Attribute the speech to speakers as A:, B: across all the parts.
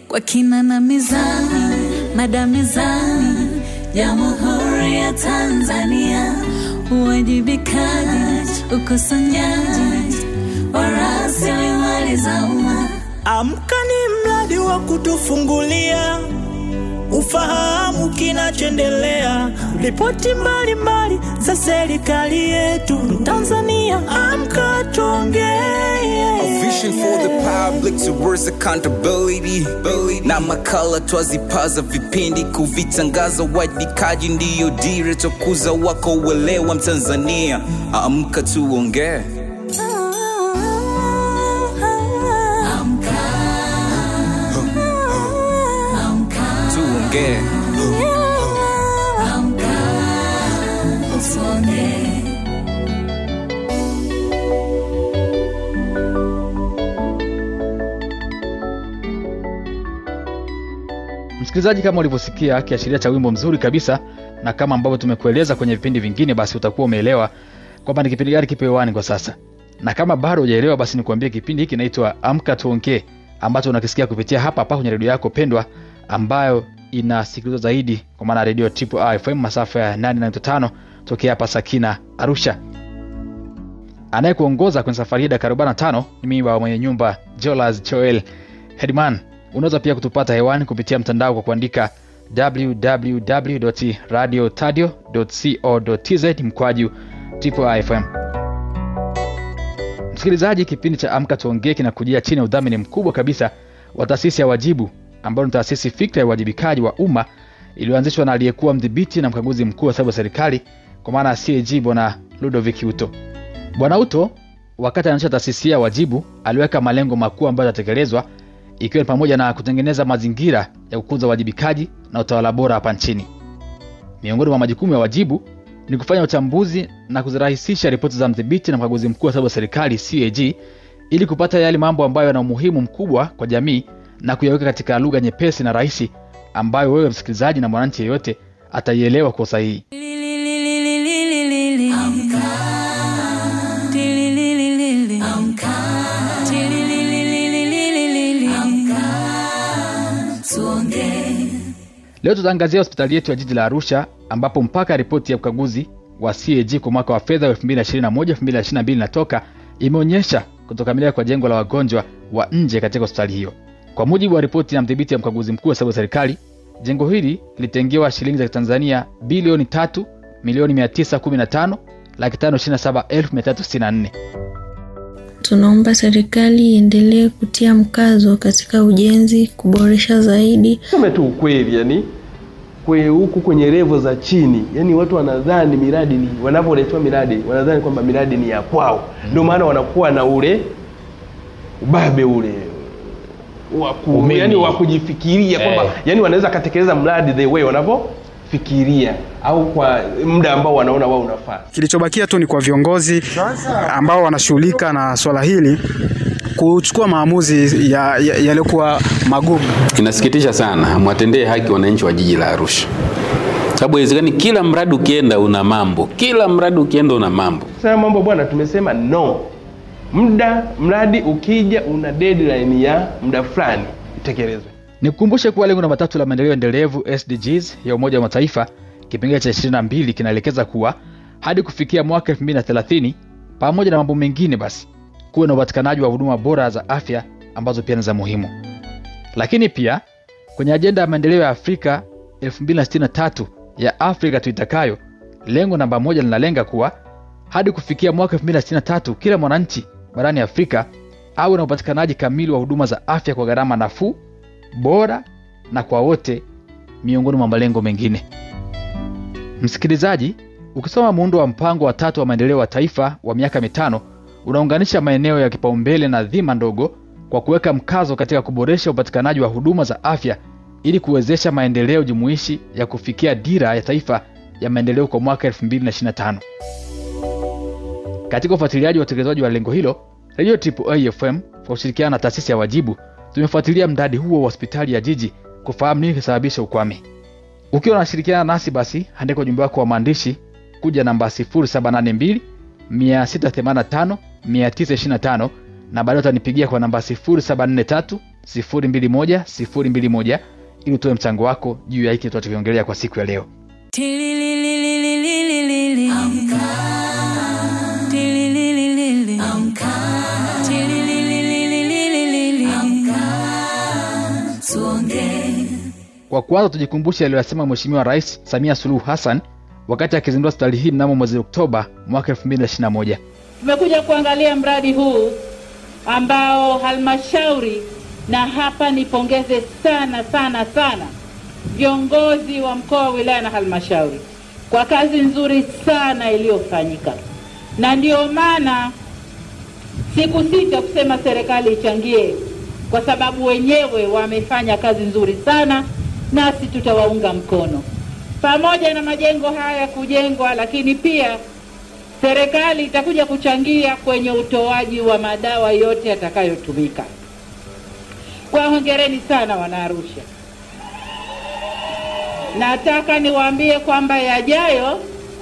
A: kwa kina na mizani, mada mezani, Jamhuri ya Tanzania, uwajibikaji, ukusanyaji wa rasilimali za umma.
B: Amka ni mradi wa kutufungulia ufahamu kinachoendelea, ripoti mbalimbali za serikali yetu Tanzania. Amka tuongee.
C: A vision for the public towards accountability na makala twazipaza vipindi kuvitangaza uwajibikaji ndiyo dira tokuza wako uelewa mtanzania amka tuongee tuongee
D: msikilizaji kama ulivyosikia kiashiria cha wimbo mzuri kabisa na kama ambavyo tumekueleza kwenye vipindi vingine basi utakuwa umeelewa kwamba ni kipindi gani kipo hewani kwa sasa na kama bado hujaelewa basi nikuambie kipindi hiki kinaitwa amka tuongee ambacho unakisikia kupitia hapa hapa kwenye redio yako pendwa ambayo inasikilizwa zaidi kwa maana redio triple R fm masafa ya 895 tokea hapa sakina arusha anayekuongoza kwenye safari hii dakika 45 ni mimi baba mwenye nyumba jolas joel hedman unaweza pia kutupata hewani kupitia mtandao kwa kuandika www.radiotadio.co.tz mkwaju triple fm msikilizaji kipindi cha amka tuongee kinakujia chini ya udhamini mkubwa kabisa wa taasisi ya wajibu ambayo ni taasisi fikra ya uwajibikaji wa umma iliyoanzishwa na aliyekuwa mdhibiti na mkaguzi mkuu wa hesabu ya serikali kwa maana ya cag bwana ludovic uto bwana uto wakati anaanzisha taasisi ya wajibu aliweka malengo makuu ambayo yatatekelezwa ikiwa ni pamoja na kutengeneza mazingira ya kukuza uwajibikaji na utawala bora hapa nchini miongoni mwa majukumu ya wajibu ni kufanya uchambuzi na kuzirahisisha ripoti za mdhibiti na mkaguzi mkuu wa hesabu ya serikali cag ili kupata yale mambo ambayo yana umuhimu mkubwa kwa jamii na kuyaweka katika lugha nyepesi na rahisi ambayo wewe msikilizaji na mwananchi yeyote ataielewa kwa usahihi leo tutaangazia hospitali yetu ya jiji la arusha ambapo mpaka ripoti ya ukaguzi wa cag kwa mwaka wa fedha wa 221 inatoka imeonyesha kutokamilika kwa jengo la wagonjwa wa nje katika hospitali hiyo kwa mujibu wa ripoti ya mdhibiti ya mkaguzi mkuu wa hesabu ya serikali jengo hili lilitengewa shilingi za tanzania bilioni 3 milioni 915 laki 527
E: Tunaomba serikali iendelee kutia mkazo katika ujenzi, kuboresha zaidi
F: Seme tu ukweli, yani kwe huku kwenye levo za chini, yani watu wanadhani miradi ni wanapoletewa miradi wanadhani kwamba miradi ni ya kwao, ndio maana wanakuwa na ule ubabe ule waku, yani wa kujifikiria kwamba
D: Eh.
F: yani wanaweza katekeleza mradi the way wanavyofikiria au kwa muda ambao wanaona wao unafaa.
G: Kilichobakia tu ni kwa viongozi ambao wanashughulika na swala hili kuchukua maamuzi ya- ya- yaliyokuwa magumu.
H: Inasikitisha sana, hamwatendee haki wananchi wa jiji la Arusha, sababu haiwezekani kila mradi ukienda una mambo, kila mradi ukienda una mambo.
F: Sasa mambo bwana, tumesema no. Muda mradi ukija una deadline ya muda fulani itekelezwe.
D: nikukumbushe kuwa lengo namba tatu la maendeleo endelevu sdgs ya umoja wa mataifa kipengele cha 22 kinaelekeza kuwa hadi kufikia mwaka 230 pamoja na mambo mengine basi kuwe na upatikanaji wa huduma bora za afya ambazo pia ni za muhimu lakini pia kwenye ajenda ya maendeleo ya afrika 263 ya afrika tuitakayo lengo namba moja linalenga kuwa hadi kufikia mwaka 263 kila mwananchi barani afrika awe na upatikanaji kamili wa huduma za afya kwa gharama nafuu bora na kwa wote miongoni mwa malengo mengine msikilizaji ukisoma muundo wa mpango wa tatu wa maendeleo wa taifa wa miaka mitano unaunganisha maeneo ya kipaumbele na dhima ndogo kwa kuweka mkazo katika kuboresha upatikanaji wa huduma za afya ili kuwezesha maendeleo jumuishi ya kufikia dira ya taifa ya maendeleo kwa mwaka 225 katika ufuatiliaji wa utekelezaji wa lengo hilo redio fm kwa ushirikiano na taasisi ya wajibu tumefuatilia mradi huo wa hospitali ya jiji kufahamu nini kisababisha ukwame ukiwa unashirikiana nasi basi andika ujumbe wako wa maandishi kuja namba 782 685 925 na baadaye utanipigia kwa namba 743 021 021 ili utoe mchango wako juu ya hiki tunachokiongelea kwa siku ya leo
A: Tililililililili. Tilililililili. Tilililililili. Tuongee.
D: kwa kwanza tujikumbushe aliyoyasema mheshimiwa rais samia suluhu hassan wakati akizindua hospitali hii mnamo mwezi oktoba mwaka 2021
I: Tumekuja kuangalia mradi huu ambao halmashauri, na hapa nipongeze sana sana sana viongozi wa mkoa wa wilaya na halmashauri kwa kazi nzuri sana iliyofanyika, na ndio maana sikusita kusema serikali ichangie, kwa sababu wenyewe wamefanya kazi nzuri sana, nasi tutawaunga mkono pamoja na majengo haya kujengwa, lakini pia serikali itakuja kuchangia kwenye utoaji wa madawa yote yatakayotumika. Kwa hongereni sana Wanaarusha. Nataka niwaambie kwamba yajayo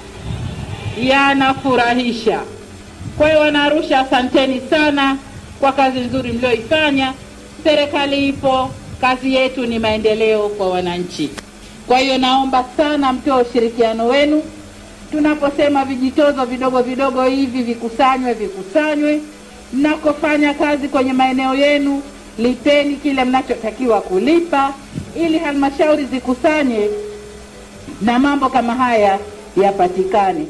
I: yanafurahisha. Kwa hiyo Wanaarusha, asanteni sana kwa kazi nzuri mlioifanya. Serikali ipo, kazi yetu ni maendeleo kwa wananchi. Kwa hiyo naomba sana mtoe ushirikiano wenu tunaposema vijitozo vidogo vidogo hivi vikusanywe vikusanywe. Mnakofanya kazi kwenye maeneo yenu, lipeni kile mnachotakiwa kulipa, ili halmashauri zikusanye na mambo kama haya yapatikane.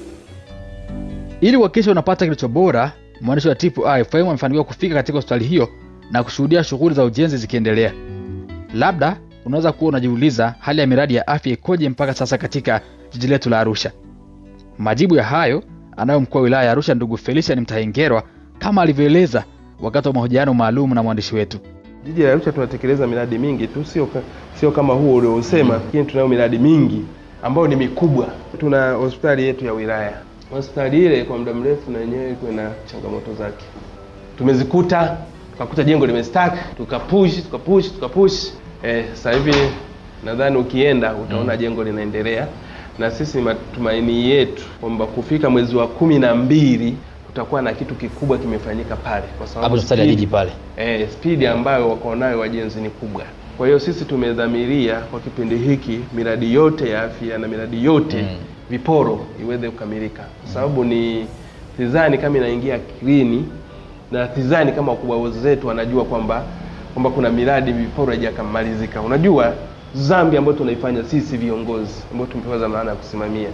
D: ili kuhakikisha unapata kilicho bora mwandishi wa tipu ifm amefanikiwa kufika katika hospitali hiyo na kushuhudia shughuli za ujenzi zikiendelea labda unaweza kuwa unajiuliza hali ya miradi ya afya ikoje mpaka sasa katika jiji letu la arusha majibu ya hayo anayo mkuu wa wilaya ya arusha ndugu felician mtahengerwa kama alivyoeleza wakati wa mahojiano maalum na mwandishi wetu
F: Jiji la Arusha tunatekeleza miradi mingi tu, sio ka, sio kama huo uliosema, lakini tunayo miradi mingi ambayo ni mikubwa. Tuna hospitali yetu ya wilaya. Hospitali ile kwa muda mrefu na yenyewe ilikuwa na changamoto zake, tumezikuta tukakuta jengo limestack, tukapush tukapush tukapush. Eh, sasa hivi nadhani ukienda utaona jengo linaendelea, na sisi matumaini yetu kwamba kufika mwezi wa kumi na mbili kutakuwa na kitu kikubwa kimefanyika pale, kwa sababu
J: hapo hospitali ya
F: speed-
J: jiji pale
F: eh, spidi ambayo wako nayo wajenzi ni kubwa. Kwa hiyo sisi tumedhamiria kwa kipindi hiki miradi yote ya afya na miradi yote
J: Mm.
F: viporo iweze kukamilika, kwa sababu ni sidhani kama inaingia akilini na sidhani kama wakubwa zetu wanajua kwamba kwamba kuna miradi viporo haijakamalizika. Unajua dhambi ambayo tunaifanya sisi viongozi ambao tumepewa dhamana ya kusimamia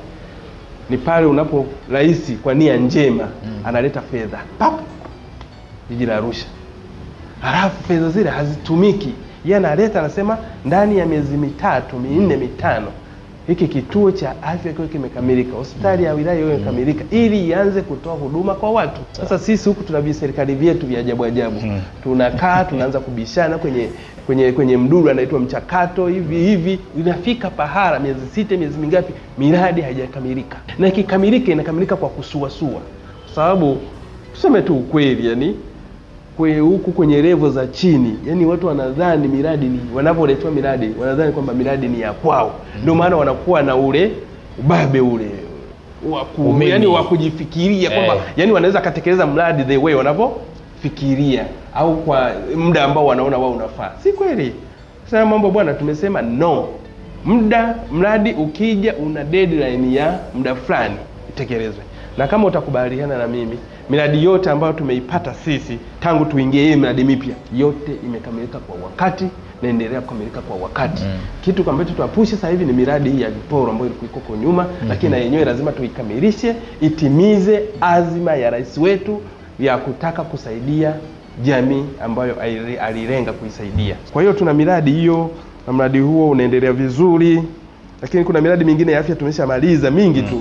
F: ni pale unapo rais kwa nia njema analeta fedha pap jiji la Arusha halafu fedha zile hazitumiki. Yeye analeta anasema, ndani ya miezi mitatu minne mitano hiki kituo cha afya kiwe kimekamilika, hospitali ya wilaya iwe imekamilika, ili ianze kutoa huduma kwa watu. Sasa sisi huku tuna viserikali vyetu vya ajabu ajabu, tunakaa tunaanza kubishana kwenye kwenye kwenye mduru anaitwa mchakato hivi hivi, inafika pahala miezi sita miezi mingapi, miradi haijakamilika, na ikikamilika inakamilika kwa kusuasua, kwa sababu tuseme tu ukweli yani kwe huku kwenye levo za chini, yani watu wanadhani miradi ni wanapoletewa miradi wanadhani kwamba miradi ni ya kwao, ndio maana wanakuwa na ule ubabe ule wa ku-
J: Umimi.
F: yani wa kujifikiria kwamba
J: Eh.
F: yani wanaweza katekeleza mradi the way wanavyofikiria au kwa muda ambao wanaona wao unafaa. Si kweli. Sasa mambo bwana, tumesema no, muda mradi ukija una deadline ya muda fulani itekelezwe, na kama utakubaliana na mimi, miradi yote ambayo tumeipata sisi tangu tuingie hii miradi mipya yote imekamilika kwa wakati naendelea kukamilika kwa wakati
J: Mm.
F: kitu ambacho tunapushi sasa hivi ni miradi hii ya viporo ambayo ilikuwa iko huko nyuma lakini na yenyewe lazima tuikamilishe itimize azima ya rais wetu ya kutaka kusaidia jamii ambayo ali- alilenga kuisaidia kwa hiyo tuna miradi hiyo na mradi huo unaendelea vizuri lakini kuna miradi mingine ya afya tumeshamaliza mingi tu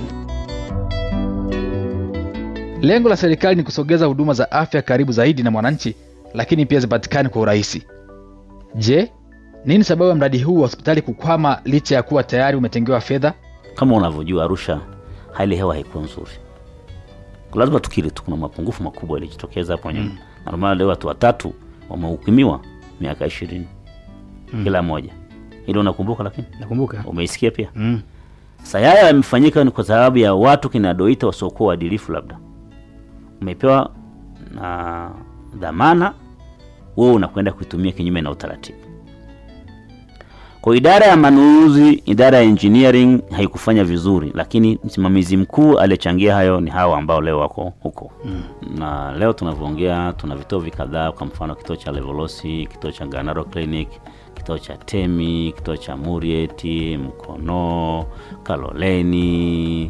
D: lengo la serikali ni kusogeza huduma za afya karibu zaidi na mwananchi lakini pia zipatikane kwa urahisi je nini sababu ya mradi huu wa hospitali kukwama licha ya kuwa tayari umetengewa fedha
J: kama unavyojua arusha hali ya hewa haikuwa nzuri lazima tukiri tu kuna mapungufu makubwa yalijitokeza hapo nyuma mm. na maana leo watu watatu wamehukumiwa miaka ishirini mm. kila moja ili unakumbuka lakini
G: nakumbuka
J: umeisikia pia
G: mm.
J: sasa haya yamefanyika ni kwa sababu ya watu kinadoita wasiokuwa waadilifu labda umepewa na dhamana wewe unakwenda kuitumia kinyume na utaratibu. Kwa idara ya manunuzi, idara ya engineering haikufanya vizuri, lakini msimamizi mkuu aliyechangia hayo ni hawa ambao leo wako huko mm. na leo tunavyoongea tuna vituo vikadhaa, kwa mfano kituo cha Levolosi, kituo cha Ganaro Clinic, kituo cha Temi, kituo cha Murieti, Mkono, Kaloleni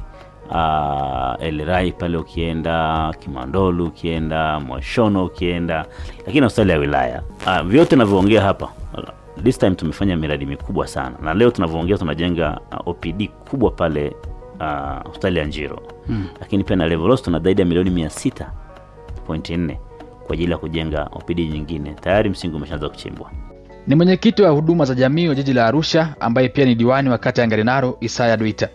J: uh, Elrai pale ukienda Kimandolu ukienda Mwashono ukienda, lakini hospitali ya wilaya uh, vyote navyoongea hapa this time tumefanya miradi mikubwa sana, na leo tunavyoongea tunajenga uh, OPD kubwa pale uh, hospitali ya Njiro
D: Mm.
J: lakini pia na Levolos tuna zaidi ya milioni mia sita pointi nne kwa ajili ya kujenga OPD nyingine. Tayari msingi umeshaanza kuchimbwa.
D: Ni mwenyekiti wa huduma za jamii wa jiji la Arusha ambaye pia ni diwani wa kata ya Ngarenaro Isaya Duita.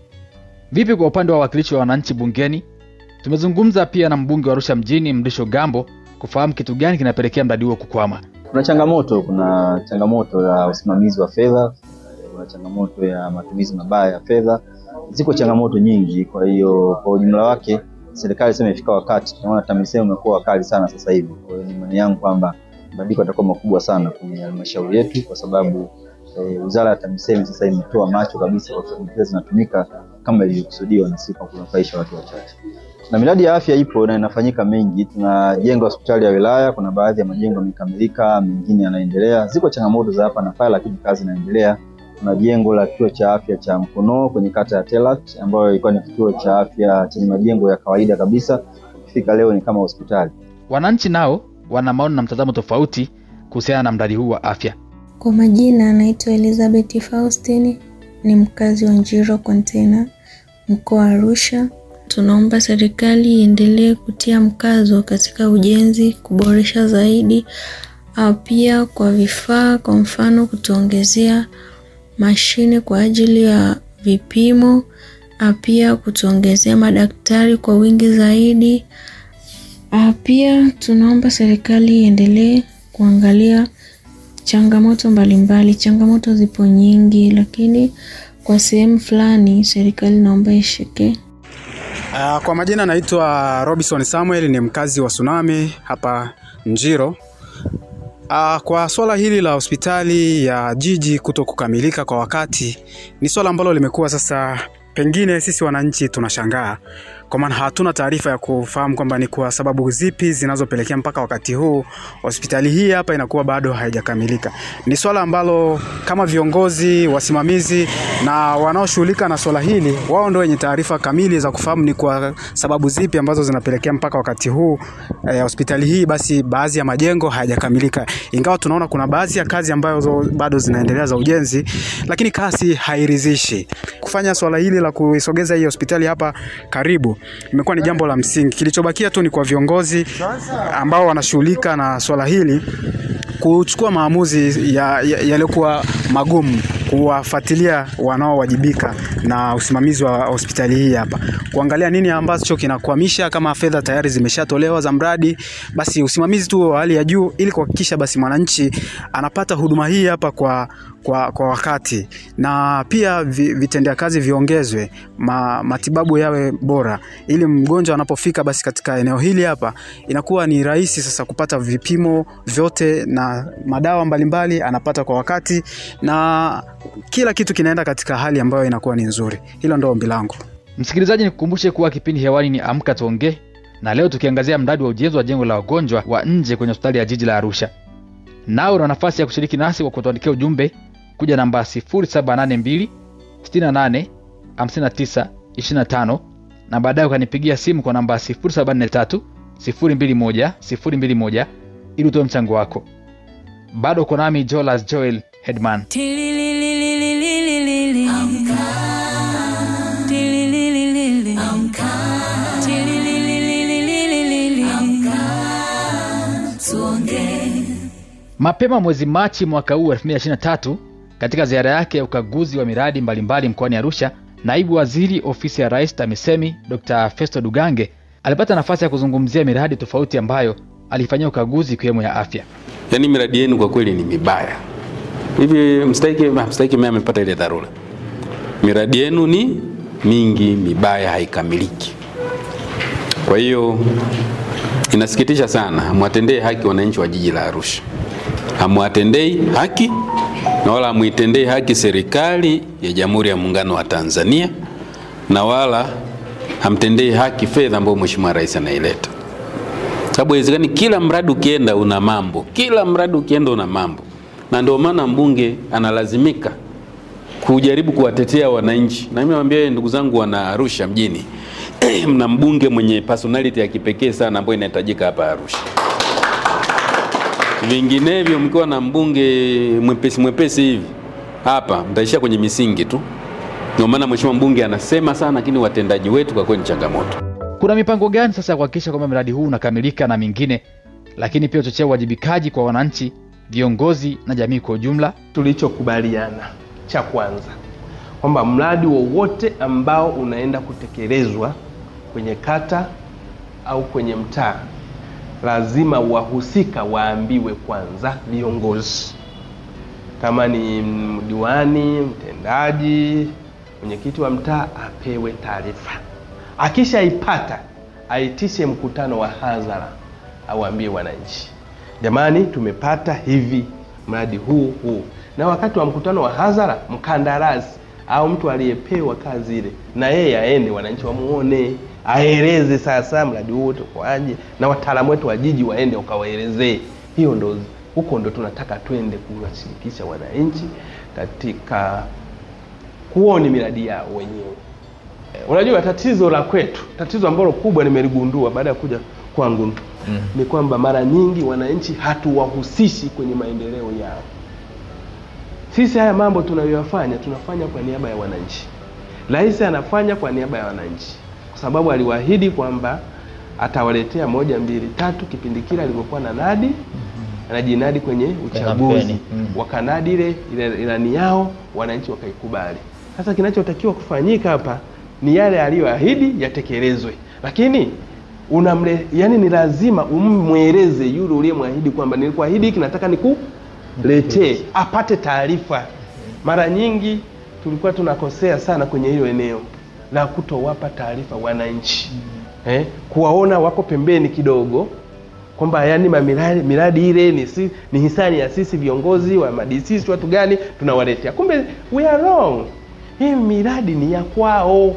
D: Vipi kwa upande wa wawakilishi wa wananchi bungeni? Tumezungumza pia na mbunge wa Arusha mjini Mrisho Gambo kufahamu kitu gani kinapelekea mradi huo kukwama.
K: Kuna changamoto, kuna changamoto ya usimamizi wa fedha, kuna changamoto ya matumizi mabaya ya fedha, ziko changamoto nyingi. Kwa hiyo kwa ujumla wake serikali sema imefika wakati, tunaona TAMISEMI umekuwa wakali sana sasa hivi. Kwa hiyo ni imani yangu kwamba mabadiliko yatakuwa makubwa sana kwenye halmashauri yetu, kwa sababu eh, wizara ya TAMISEMI sasa imetoa macho kabisa kwa sababu fedha zinatumika kama ilivyokusudiwa na si kwa kunufaisha watu wachache na miradi ya afya ipo na inafanyika mengi. Tunajenga hospitali ya wilaya, kuna baadhi ya majengo yamekamilika, mengine yanaendelea. Ziko changamoto za hapa na pale, lakini kazi inaendelea. Kuna jengo la kituo cha afya cha Mkono kwenye kata ya Telat ambayo ilikuwa ni kituo cha afya chenye majengo ya kawaida kabisa, ukifika leo ni kama hospitali.
D: Wananchi nao wana maoni na mtazamo tofauti kuhusiana na mradi huu wa afya.
E: Kwa majina anaitwa Elizabeth Faustini, ni mkazi wa Njiro Container, mkoa wa Arusha. Tunaomba serikali iendelee kutia mkazo katika ujenzi, kuboresha zaidi, au pia kwa vifaa, kwa mfano kutuongezea mashine kwa ajili ya vipimo, au pia kutuongezea madaktari kwa wingi zaidi. Ah, Pia tunaomba serikali iendelee kuangalia changamoto mbalimbali. Changamoto zipo nyingi, lakini kwa sehemu fulani serikali naomba ishike.
G: Uh, kwa majina naitwa Robinson Samuel ni mkazi wa Tsunami hapa Njiro. Uh, kwa swala hili la hospitali ya jiji kuto kukamilika kwa wakati ni swala ambalo limekuwa sasa, pengine sisi wananchi tunashangaa kwa maana hatuna taarifa ya kufahamu kwamba ni kwa sababu zipi zinazopelekea mpaka wakati huu hospitali hii hapa inakuwa bado haijakamilika. Ni swala ambalo kama viongozi, wasimamizi na wanaoshughulika na swala hili, wao ndio wenye taarifa kamili za kufahamu ni kwa sababu zipi ambazo zinapelekea mpaka wakati huu eh, hospitali hii basi baadhi ya majengo hayajakamilika, ingawa tunaona kuna baadhi ya kazi ambazo bado zinaendelea za ujenzi, lakini kasi hairidhishi. Kufanya swala hili la kuisogeza hii hospitali hapa karibu imekuwa ni jambo la msingi. Kilichobakia tu ni kwa viongozi ambao wanashughulika na swala hili kuchukua maamuzi yaliyokuwa ya, ya magumu, kuwafuatilia wanaowajibika na usimamizi wa hospitali hii hapa, kuangalia nini ambacho kinakwamisha. Kama fedha tayari zimeshatolewa za mradi, basi usimamizi tu wa hali ya juu, ili kuhakikisha basi mwananchi anapata huduma hii hapa kwa kwa, kwa wakati na pia vi, vitendea kazi viongezwe, ma, matibabu yawe bora, ili mgonjwa anapofika basi katika eneo hili hapa inakuwa ni rahisi sasa kupata vipimo vyote na madawa mbalimbali anapata kwa wakati na kila kitu kinaenda katika hali ambayo inakuwa ni nzuri. Hilo ndo ombi langu.
D: Msikilizaji, nikukumbushe kuwa kipindi hewani ni Amka Tuongee, na leo tukiangazia mradi wa ujenzi wa jengo la wagonjwa wa nje kwenye hospitali ya jiji la Arusha. Nawe una nafasi ya kushiriki nasi kwa kutuandikia ujumbe kuja namba 0782 68 59 25 na baadaye ukanipigia simu kwa namba 0743 021 021 ili utoe mchango wako. Bado uko nami Jolas Joel Hedman.
A: Tililililililili. Tilililililili. Tilililililili. Tuongee.
D: Mapema mwezi Machi mwaka huu 2023 katika ziara yake ya ukaguzi wa miradi mbalimbali mkoani Arusha, naibu waziri ofisi ya rais TAMISEMI Dr. Festo Dugange alipata nafasi ya kuzungumzia miradi tofauti ambayo alifanyia ukaguzi ikiwemo ya afya.
H: Yaani miradi yenu kwa kweli ni mibaya. Hivi mstahiki mstahiki mimi amepata ile dharura. Miradi yenu ni mingi mibaya, haikamiliki. Kwa hiyo inasikitisha sana, hamwatendei haki wananchi wa jiji la Arusha, hamwatendei haki na wala hamuitendei haki serikali ya Jamhuri ya Muungano wa Tanzania, na wala hamtendei haki fedha ambayo Mheshimiwa Rais anaileta, sababu haiwezekani kila mradi ukienda una mambo, kila mradi ukienda una mambo, na ndio maana mbunge analazimika kujaribu kuwatetea wananchi. Na mimi nawaambia ndugu zangu wana Arusha mjini, mna mbunge mwenye personality ya kipekee sana ambayo inahitajika hapa Arusha. Vinginevyo mkiwa na mbunge mwepesi mwepesi hivi hapa mtaishia kwenye misingi tu. Ndio maana mheshimiwa mbunge anasema sana, lakini watendaji wetu kwa kweli ni changamoto.
D: Kuna mipango gani sasa ya kuhakikisha kwamba mradi huu unakamilika na mingine, lakini pia uchochea uwajibikaji kwa wananchi, viongozi na jamii kwa ujumla?
F: tulichokubaliana cha kwanza kwamba mradi wowote ambao unaenda kutekelezwa kwenye kata au kwenye mtaa lazima wahusika waambiwe kwanza viongozi kama ni mm, diwani mtendaji mwenyekiti wa mtaa apewe taarifa akishaipata aitishe mkutano wa hadhara auambie wananchi jamani tumepata hivi mradi huu huu na wakati wa mkutano wa hadhara mkandarasi au mtu aliyepewa kazi ile na yeye aende wananchi wamuone aeleze sasa mradi huu utakuwaje na wataalamu wetu wa jiji waende wakawaelezee hiyo ndo huko ndo tunataka twende kuwashirikisha wananchi katika kuoni miradi yao wenyewe Eh, unajua tatizo la kwetu tatizo ambalo kubwa nimeligundua baada ya kuja kwangu mm. ni kwamba mara nyingi wananchi hatuwahusishi kwenye maendeleo yao sisi haya mambo tunayoyafanya tunafanya kwa niaba ya wananchi rais anafanya kwa niaba ya wananchi kwa sababu aliwaahidi kwamba atawaletea moja mbili tatu kipindi kile alivyokuwa na nadi anajinadi kwenye uchaguzi
L: kampeni, mm.
F: wakanadi ile ile ilani yao wananchi wakaikubali sasa kinachotakiwa kufanyika hapa ni yale aliyoahidi yatekelezwe lakini unamle yani ni lazima ummweleze yule uliyemwahidi kwamba nilikuahidi hiki nataka nikuletee apate taarifa mara nyingi tulikuwa tunakosea sana kwenye hilo eneo la kutowapa taarifa wananchi eh, kuwaona wako pembeni kidogo kwamba yani mamiradi miradi ile ni, si, ni hisani ya sisi viongozi wa madisisi watu gani tunawaletea kumbe we are wrong hii miradi ni ya kwao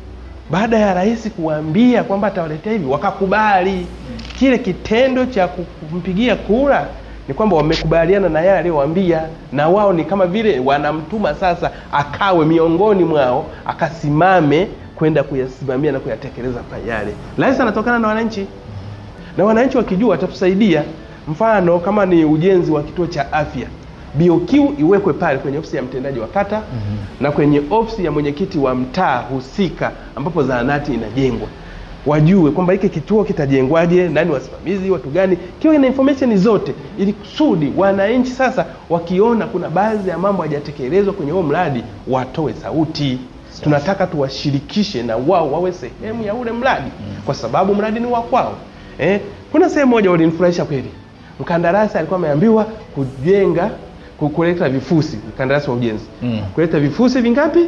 F: baada ya rais kuwaambia kwamba atawaletea hivi wakakubali kile kitendo cha kumpigia kura ni kwamba wamekubaliana na yale aliyowaambia na wao ni kama vile wanamtuma sasa akawe miongoni mwao akasimame kwenda kuyasimamia na kuyatekeleza pa yale rais anatokana na wananchi na wananchi wakijua watatusaidia mfano kama ni ujenzi wa kituo cha afya BOQ iwekwe pale kwenye ofisi ya mtendaji wa kata mm-hmm. na kwenye ofisi ya mwenyekiti wa mtaa husika ambapo zahanati inajengwa wajue kwamba hiki kituo kitajengwaje nani wasimamizi watu gani kiwe na information zote ili kusudi wananchi sasa wakiona kuna baadhi ya mambo hajatekelezwa kwenye huo mradi watoe sauti tunataka tuwashirikishe na wao wawe sehemu ya ule mradi mm. kwa sababu mradi ni wa kwao eh, kuna sehemu moja walinifurahisha kweli mkandarasi alikuwa ameambiwa kujenga ku- kuleta vifusi mkandarasi wa ujenzi
L: Mm.
F: kuleta vifusi vingapi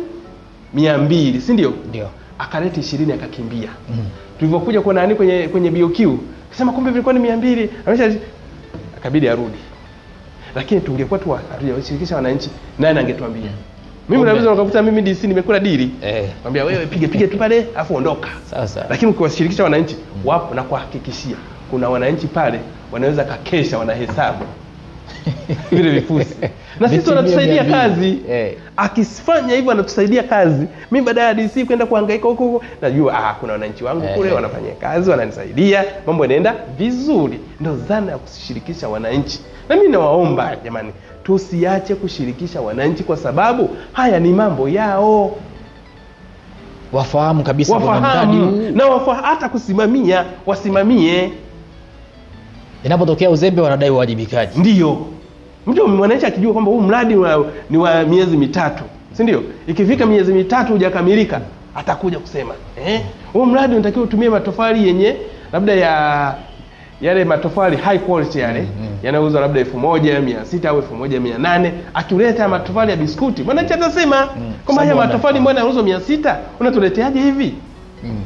F: mia mbili si ndio
L: Ndio.
F: akaleta ishirini akakimbia
L: Mm.
F: tulivyokuja kuona nani kwenye kwenye BOQ kasema kumbe vilikuwa ni mia mbili amesha akabidi arudi lakini tungekuwa tu washirikisha wananchi nani angetuambia mimi
L: Kumbe.
F: naweza ukakuta mimi DC nimekula dili
L: Eh.
F: kwambia wewe pige pige tu pale afu ondoka
L: Sasa.
F: lakini ukiwashirikisha wananchi wapo na kuhakikishia kuna wananchi pale wanaweza kakesha wanahesabu vile vifusi na sisi
L: Vitimio
F: wanatusaidia
L: mia
F: kazi
L: mbili. Eh.
F: akifanya hivyo anatusaidia kazi mi baada ya DC kwenda kuhangaika huko huko najua ah, kuna wananchi wangu
L: Eh.
F: kule wanafanya kazi wananisaidia mambo yanaenda vizuri ndo dhana ya kushirikisha wananchi na mi nawaomba jamani tusiache kushirikisha wananchi kwa sababu haya ni mambo yao
L: wafahamu kabisa kwamba mradi
F: wafahamu
L: huu
F: na wafa, hata kusimamia wasimamie
L: inapotokea uzembe wanadai uwajibikaji
F: ndio mtu mwananchi akijua kwamba huu mradi wa, ni wa miezi mitatu si ndio ikifika miezi mitatu hujakamilika atakuja kusema eh, huu mradi unatakiwa utumie matofali yenye labda ya yale matofali high quality yale mm-hmm. yanauzwa labda elfu moja mia sita au elfu moja mia nane akileta matofali ya biskuti mwananchi atasema mm. kwamba haya
L: Sababu
F: matofali mbona yanauzwa mia sita unatuleteaje hivi
L: mm.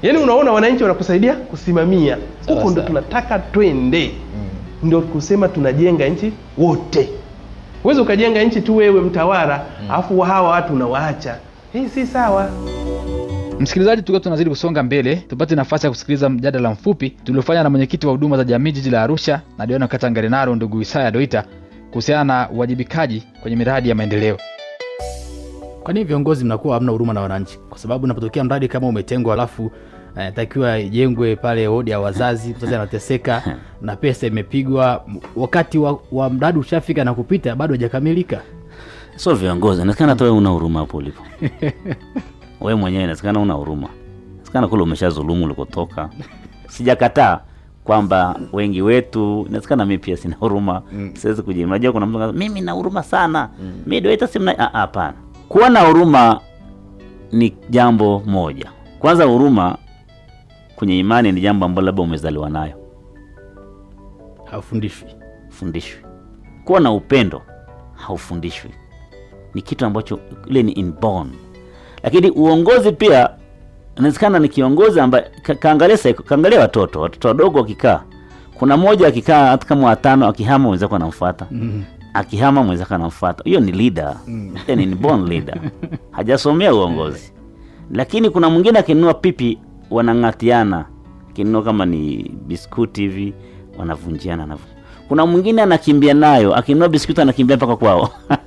F: yaani unaona wananchi wanakusaidia kusimamia
L: Sawa,
F: huko ndo
L: sawa.
F: tunataka twende ndio kusema tunajenga nchi wote huwezi ukajenga nchi tu wewe mtawala alafu hawa watu unawaacha hii si sawa
D: Msikilizaji, tukiwa tunazidi kusonga mbele, tupate nafasi ya kusikiliza mjadala mfupi tuliofanya na mwenyekiti wa huduma za jamii jiji la Arusha na diwani wa kata Ngarenaro ndugu Isaya Doita kuhusiana na uwajibikaji kwenye miradi ya maendeleo.
L: kwa nini viongozi mnakuwa hamna huruma na wananchi kwa sababu unapotokea mradi kama umetengwa alafu eh, takiwa ijengwe pale wodi ya wazazi mzazi anateseka na pesa imepigwa m- wakati wa, wa mradi ushafika na kupita bado hajakamilika
J: sio viongozi inawezekana hata wewe una huruma hapo ulipo wewe mwenyewe inawezekana una huruma inawezekana kule umeshazulumu ulikotoka sijakataa kwamba wengi wetu inawezekana mi pia sina huruma mm. siwezi kuji unajua kuna mtu anasema, mimi na huruma sana mm. mi doita simna Ah, ah, hapana kuwa na huruma ni jambo moja kwanza huruma kwenye imani ni jambo ambalo labda umezaliwa nayo
L: haufundishwi
J: fundishwi kuwa na upendo haufundishwi ni kitu ambacho ile ni inborn lakini uongozi pia inawezekana ni kiongozi ambaye ka- kaangalia psycho- kaangalia watoto watoto wadogo wakikaa kuna mmoja akikaa hata kama watano akihama mwenzako anamfuata
L: mm.
J: akihama mwenzako anamfuata hiyo ni leader mm. ni inborn leader hajasomea uongozi lakini kuna mwingine akinunua pipi wanang'atiana akinunua kama ni biskuti hivi wanavunjiana na kuna mwingine anakimbia nayo akinunua biskuti anakimbia mpaka kwao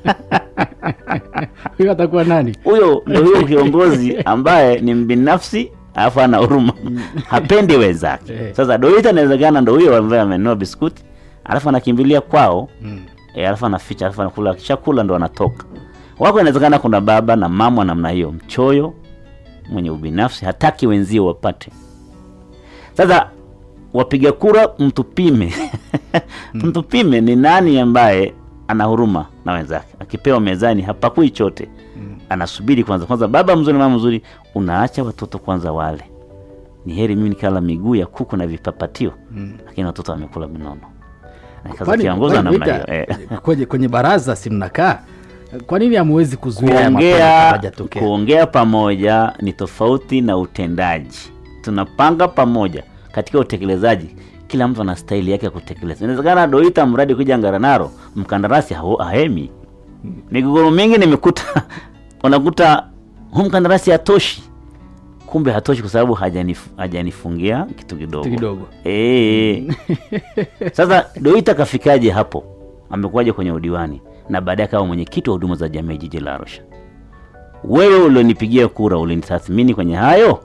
L: huyo atakuwa nani
J: huyo ndio huyo kiongozi ambaye ni mbinafsi alafu ana huruma hapendi wenzake
L: Eh.
J: sasa doita inawezekana ndo huyo ambaye amenunua biskuti alafu anakimbilia kwao
L: Mm.
J: e, alafu anaficha alafu anakula akishakula ndo anatoka wako inawezekana kuna baba na mama wa namna hiyo mchoyo mwenye ubinafsi hataki wenzio wapate sasa wapiga kura mtupime mtupime ni nani ambaye ana huruma na wenzake akipewa mezani hapakui chote anasubiri kwanza kwanza baba mzuri mama mzuri unaacha watoto kwanza wale ni heri mimi nikala miguu ya kuku na vipapatio
L: Mm.
J: lakini watoto wamekula minono Na kaza
L: Kwani-
J: kiongoza
L: kwani
J: namna
L: Rita,
J: hiyo eh.
L: kwenye, kwenye baraza si mnakaa kwa nini hamwezi kuzuia haya mapema kabla
J: kuongea
L: hajatokea?
J: kuongea pamoja ni tofauti na utendaji tunapanga pamoja katika utekelezaji kila mtu ana staili yake ya kutekeleza inawezekana doita mradi kuja ngaranaro mkandarasi hao- hahemi migogoro mingi nimekuta unakuta huu mkandarasi hatoshi kumbe hatoshi kwa sababu hajanif, hajanifungia kitu kidogo
L: Kitu kidogo.
J: Eh. Sasa Doita kafikaje hapo? Amekuwaje kwenye udiwani na baadaye akawa mwenyekiti wa huduma za jamii jiji la Arusha? Wewe ulionipigia kura ulinitathmini kwenye hayo?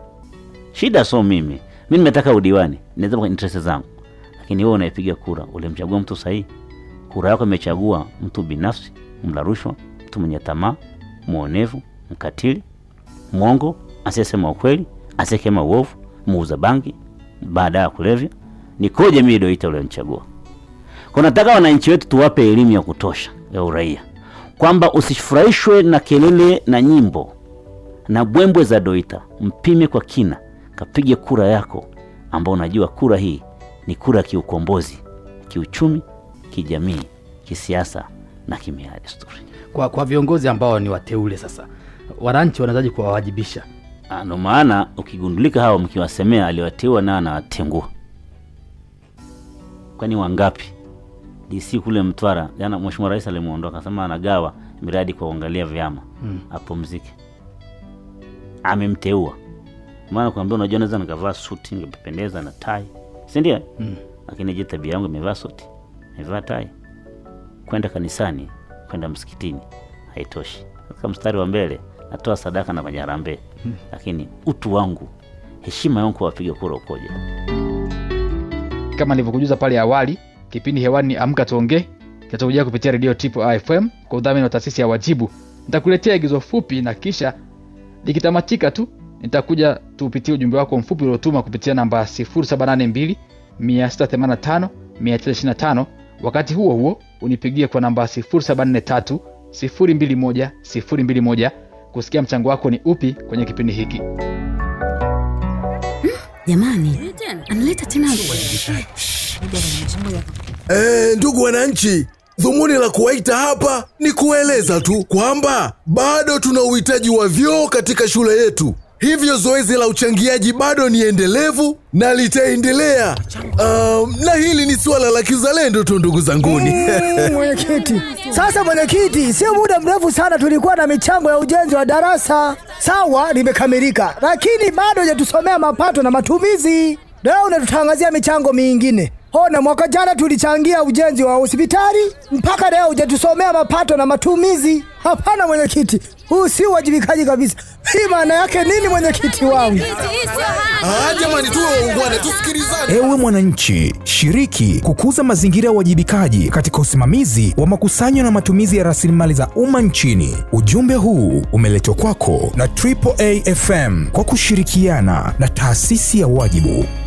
J: Shida so mimi, mi nimetaka udiwani, naweza kwa interest zangu, lakini wewe unaipiga kura, ulimchagua mtu sahihi? Kura yako imechagua mtu binafsi, mla rushwa, mtu mwenye tamaa, mwonevu, mkatili, mwongo, asiyesema ukweli, asiyekema uovu, muuza bangi, baada ya kulevya. Nikoje mimi Doita ulionichagua? Kwa nataka wananchi wetu tuwape elimu ya kutosha ya uraia, kwamba usifurahishwe na kelele na nyimbo na bwembwe za Doita. Mpime kwa kina, kapige kura yako, ambao unajua kura hii ni kura ya kiukombozi, kiuchumi, kijamii, kisiasa na kimila na desturi.
L: kwa, kwa viongozi ambao ni wateule sasa wananchi wanawezaji kuwawajibisha
J: Ah, Ndo maana ukigundulika hawa mkiwasemea aliwateua na anawatengua. Kwani wangapi? DC kule Mtwara jana, Mheshimiwa Rais alimuondoa akasema anagawa miradi kwa kuangalia vyama
L: Mm.
J: apumzike. Amemteua maana kuambia, unajua naweza nikavaa suti nikapendeza na tai, si ndio?
L: Mm.
J: Lakini je, tabia yangu imevaa suti, imevaa tai, kwenda kanisani, kwenda msikitini haitoshi. Katika mstari wa mbele natoa sadaka na majarambee
L: Hmm.
J: lakini utu wangu, heshima yangu kwa wapiga kura ukoje?
D: kama nilivyokujuza pale awali kipindi hewani ni amka tuongee kinachokujia kupitia redio tipo afm kwa udhamini wa taasisi ya wajibu nitakuletea igizo fupi na kisha likitamatika tu nitakuja tuupitie ujumbe wako mfupi uliotuma kupitia namba 782 685 925 wakati huo huo unipigie kwa namba 743 021 021 kusikia mchango wako ni upi kwenye kipindi hiki
A: jamani analeta tena
M: Eh, ndugu wananchi, dhumuni la kuwaita hapa ni kueleza tu kwamba bado tuna uhitaji wa vyoo katika shule yetu. hivyo zoezi la uchangiaji bado ni endelevu na litaendelea. Um, na hili ni suala la kizalendo tu ndugu zanguni.
N: Mm, mwenyekiti. Sasa mwenyekiti, sio muda mrefu sana tulikuwa na michango ya ujenzi wa darasa. Sawa, limekamilika, lakini bado hajatusomea mapato na matumizi. Leo unatutangazia michango mingine. Ona, mwaka jana tulichangia ujenzi wa hospitali, mpaka leo hujatusomea mapato na matumizi. Hapana mwenyekiti, huu si uwajibikaji kabisa. Hii maana yake nini, mwenyekiti wangu?
M: Ah, jamani, tuwe waungwana, tusikilizane.
O: Ewe mwananchi, shiriki kukuza mazingira ya uwajibikaji katika usimamizi wa makusanyo na matumizi ya rasilimali za umma nchini. Ujumbe huu umeletwa kwako na Triple A FM kwa kushirikiana na taasisi ya Wajibu.